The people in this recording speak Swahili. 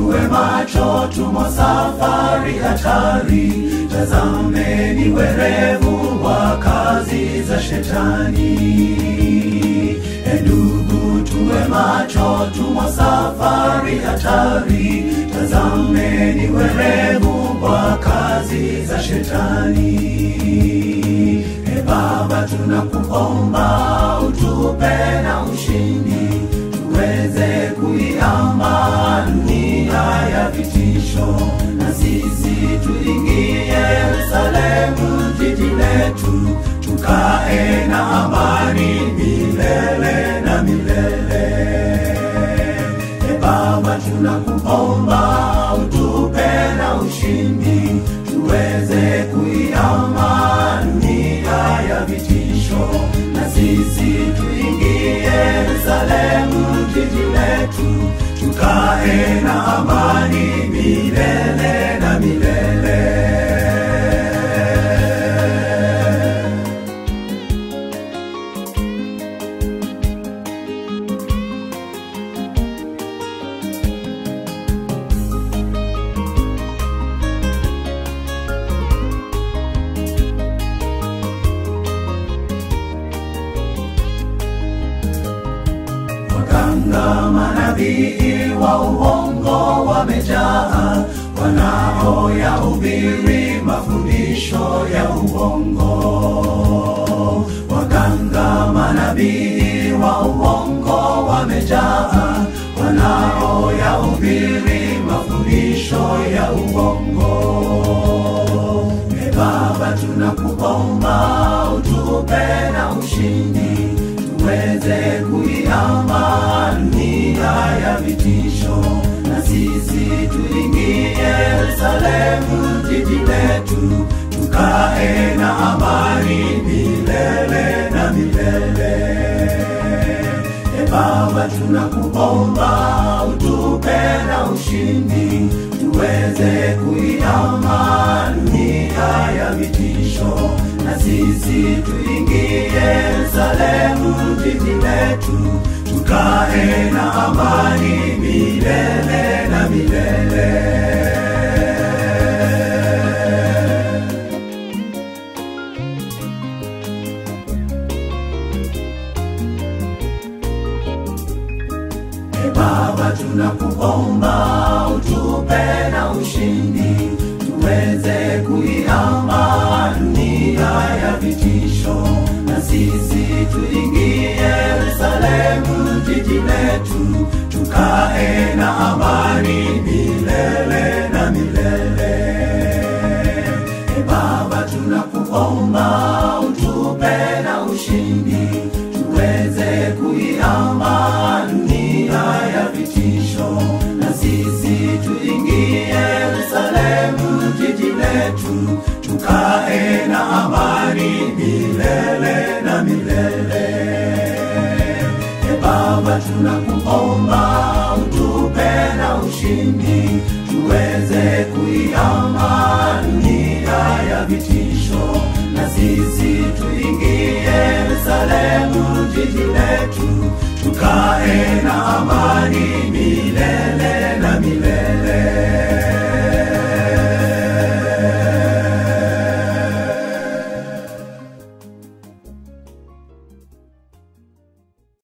tuwe macho, tumo safari hatari. Tazameni werevu wa kazi za shetani. E ndugu, tuwe macho, tumo safari hatari. Tazameni werevu wa kazi za shetani. E Baba, tunakuomba utupe na ushindi, tuweze kuiamba dunia ya vitisho, na sisi tuingie Yerusalemu, jiji letu, tukae na amani milele na milele. E Baba, tunakuomba utupe na ushindi, tuweze kuiama dunia ya vitisho, na sisi tuingie Yerusalemu, jiji letu, tukae na amani milele na milele. Waganga manabii wa uongo wamejaa, wanaoyahubiri mafundisho ya uongo. Waganga manabii wa uongo wamejaa, wanaoyahubiri mafundisho ya uongo. E Baba, tunakuomba utupe na ushindi, tuweze kuiama dunia ya vitisho, na sisi tuingie Yerusalemu, jiji letu, tukae na amani milele na milele. E Baba, tunakuomba utupe na ushindi, tuweze kuiama dunia ya vitisho, na sisi tuingie Yerusalemu, jiji letu, tukae na amani milele na milele. E Baba, tunakuomba utupe na ushindi, tuweze kuiamba dunia ya vitisho, na sisi tuingie Yerusalemu, jiji letu, tukae na amani milele na milele. E Baba, tunakuomba utupe na ushindi, tuweze kuiamba dunia ya vitisho, na sisi tuingie Yerusalemu, jiji letu, tukae na amani milele na milele. E Baba, tunakuomba utupe na ushindi, tuweze kuiama dunia ya vitisho, na sisi tuingie Yerusalemu, jiji letu, tukae na amani